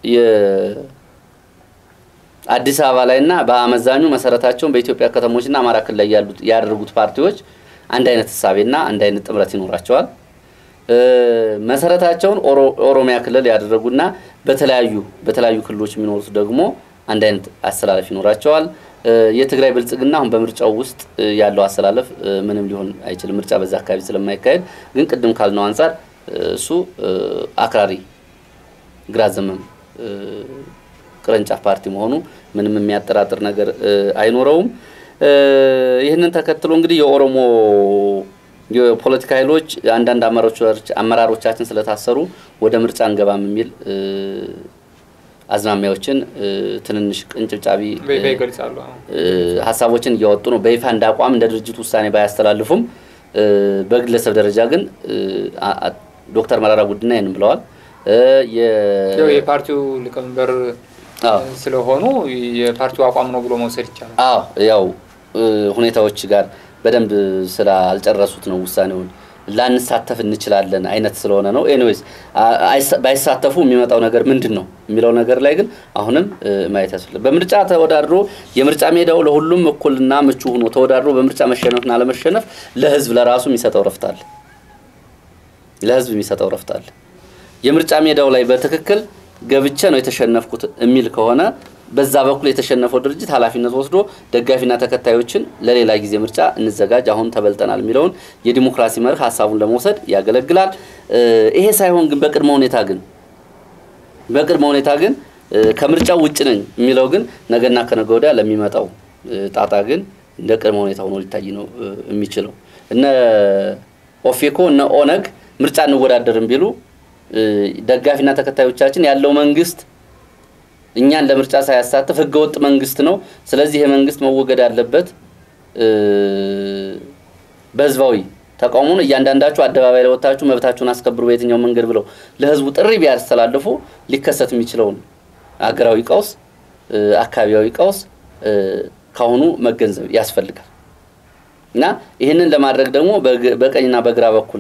የአዲስ አበባ ላይና በአመዛኙ መሰረታቸውን በኢትዮጵያ ከተሞችና አማራ ክልል ላይ ያሉት ያደረጉት ፓርቲዎች አንድ አይነት ህሳቤና አንድ አይነት ጥምረት ይኖራቸዋል። መሰረታቸውን ኦሮሚያ ክልል ያደረጉና በተለያዩ በተለያዩ ክልሎች የሚኖሩት ደግሞ አንድ አይነት አሰላለፍ ይኖራቸዋል። የትግራይ ብልጽግና አሁን በምርጫው ውስጥ ያለው አሰላለፍ ምንም ሊሆን አይችልም። ምርጫ በዛ አካባቢ ስለማይካሄድ ግን ቅድም ካልነው አንጻር እሱ አክራሪ ግራ ዘመም ቅርንጫፍ ፓርቲ መሆኑ ምንም የሚያጠራጥር ነገር አይኖረውም። ይህንን ተከትሎ እንግዲህ የኦሮሞ የፖለቲካ ኃይሎች አንዳንድ አመራሮቻችን ስለታሰሩ ወደ ምርጫ እንገባም የሚል አዝማሚያዎችን ትንንሽ ቅንጭብጫቢ ሀሳቦችን እያወጡ ነው። በይፋ እንደ አቋም እንደ ድርጅት ውሳኔ ባያስተላልፉም በግለሰብ ደረጃ ግን ዶክተር መራራ ጉዲና ይህንን ብለዋል። የፓርቲው ሊቀመንበር ስለሆኑ የፓርቲው አቋም ነው ብሎ መውሰድ ይቻላል። አዎ ያው ሁኔታዎች ጋር በደንብ ስላልጨረሱት ነው ውሳኔውን ላንሳተፍ እንችላለን አይነት ስለሆነ ነው። ኤኒዌይስ ባይሳተፉ የሚመጣው ነገር ምንድን ነው የሚለው ነገር ላይ ግን አሁንም ማየት ያስፈልጋል። በምርጫ ተወዳድሮ የምርጫ ሜዳው ለሁሉም እኩልና ምቹ ሆኖ ተወዳድሮ በምርጫ መሸነፍና አለመሸነፍ ለህዝብ ለራሱ የሚሰጠው ረፍት አለ። ለህዝብ የሚሰጠው ረፍት አለ። የምርጫ ሜዳው ላይ በትክክል ገብቼ ነው የተሸነፍኩት የሚል ከሆነ በዛ በኩል የተሸነፈው ድርጅት ኃላፊነት ወስዶ ደጋፊና ተከታዮችን ለሌላ ጊዜ ምርጫ እንዘጋጅ፣ አሁን ተበልጠናል የሚለውን የዲሞክራሲ መርህ ሀሳቡን ለመውሰድ ያገለግላል። ይሄ ሳይሆን ግን በቅድመ ሁኔታ ግን በቅድመ ሁኔታ ግን ከምርጫው ውጭ ነኝ የሚለው ግን ነገና ከነገ ወዲያ ለሚመጣው ጣጣ ግን እንደ ቅድመ ሁኔታ ሆኖ ሊታይ ነው የሚችለው። እነ ኦፌኮ እነ ኦነግ ምርጫ እንወዳደርም ቢሉ ደጋፊና ተከታዮቻችን ያለው መንግስት እኛን ለምርጫ ሳያሳትፍ ህገወጥ መንግስት ነው። ስለዚህ ይሄ መንግስት መወገድ አለበት። በህዝባዊ ተቃውሞን እያንዳንዳችሁ አደባባይ ላይ ወጥታችሁ መብታችሁን አስከብሩ በየትኛው መንገድ ብለው ለህዝቡ ጥሪ ቢያስተላልፉ ሊከሰት የሚችለውን አገራዊ ቀውስ፣ አካባቢያዊ ቀውስ ካሁኑ መገንዘብ ያስፈልጋል እና ይህንን ለማድረግ ደግሞ በቀኝና በግራ በኩል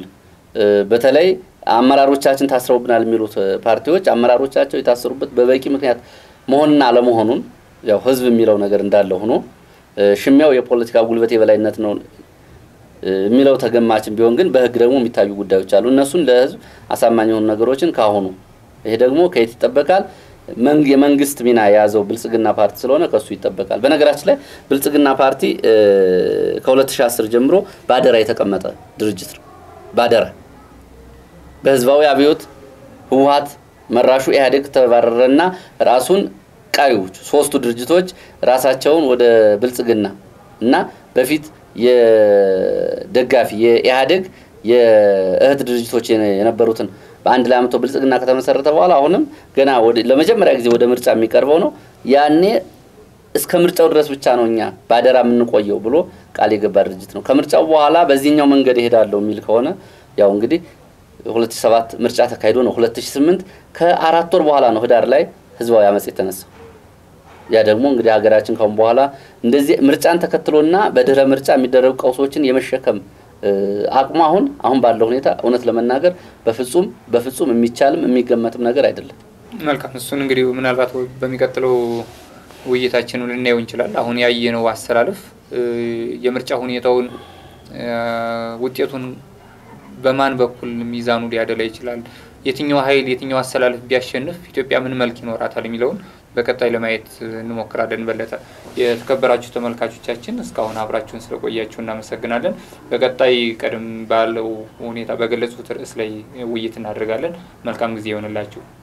በተለይ አመራሮቻችን ታስረውብናል የሚሉት ፓርቲዎች አመራሮቻቸው የታሰሩበት በበቂ ምክንያት መሆንና አለመሆኑን ያው ህዝብ የሚለው ነገር እንዳለ ሆኖ ሽሚያው የፖለቲካ ጉልበት የበላይነት ነው የሚለው ተገማችን ቢሆን ግን በህግ ደግሞ የሚታዩ ጉዳዮች አሉ። እነሱን ለህዝብ አሳማኝ የሆኑ ነገሮችን ካሁኑ ይሄ ደግሞ ከየት ይጠበቃል? የመንግስት ሚና የያዘው ብልጽግና ፓርቲ ስለሆነ ከሱ ይጠበቃል። በነገራችን ላይ ብልጽግና ፓርቲ ከ2010 ጀምሮ በአደራ የተቀመጠ ድርጅት ነው። በአደራ በህዝባዊ አብዮት ህወሀት መራሹ ኢህአዴግ ተባረረና ራሱን ቀሪዎቹ ሶስቱ ድርጅቶች ራሳቸውን ወደ ብልጽግና እና በፊት የደጋፊ የኢህአዴግ የእህት ድርጅቶች የነበሩትን በአንድ ላይ አምቶ ብልጽግና ከተመሰረተ በኋላ አሁንም ገና ለመጀመሪያ ጊዜ ወደ ምርጫ የሚቀርበው ነው። ያኔ እስከ ምርጫው ድረስ ብቻ ነው እኛ በአደራ የምንቆየው ብሎ ቃል የገባ ድርጅት ነው። ከምርጫው በኋላ በዚህኛው መንገድ እሄዳለሁ የሚል ከሆነ ያው እንግዲህ 2007 ምርጫ ተካሂዶ ነው 2008 ከአራት ወር በኋላ ነው ህዳር ላይ ህዝባዊ አመፅ የተነሳው። ያ ደግሞ እንግዲህ ሀገራችን ካሁን በኋላ እንደዚህ ምርጫን ተከትሎና በድህረ ምርጫ የሚደረጉ ቀውሶችን የመሸከም አቅሙ አሁን አሁን ባለው ሁኔታ እውነት ለመናገር በፍጹም በፍጹም የሚቻልም የሚገመትም ነገር አይደለም። መልካም። እሱን እንግዲህ ምናልባት በሚቀጥለው ውይይታችን ልናየው እንችላል። አሁን ያየነው አሰላለፍ የምርጫ ሁኔታውን ውጤቱን በማን በኩል ሚዛኑ ሊያደላ ይችላል፣ የትኛው ኃይል የትኛው አሰላለፍ ቢያሸንፍ ኢትዮጵያ ምን መልክ ይኖራታል የሚለውን በቀጣይ ለማየት እንሞክራለን። በለጠ፣ የተከበራችሁ ተመልካቾቻችን እስካሁን አብራችሁን ስለቆያችሁ እናመሰግናለን። በቀጣይ ቀደም ባለው ሁኔታ በገለጹት ርዕስ ላይ ውይይት እናደርጋለን። መልካም ጊዜ ይሆንላችሁ።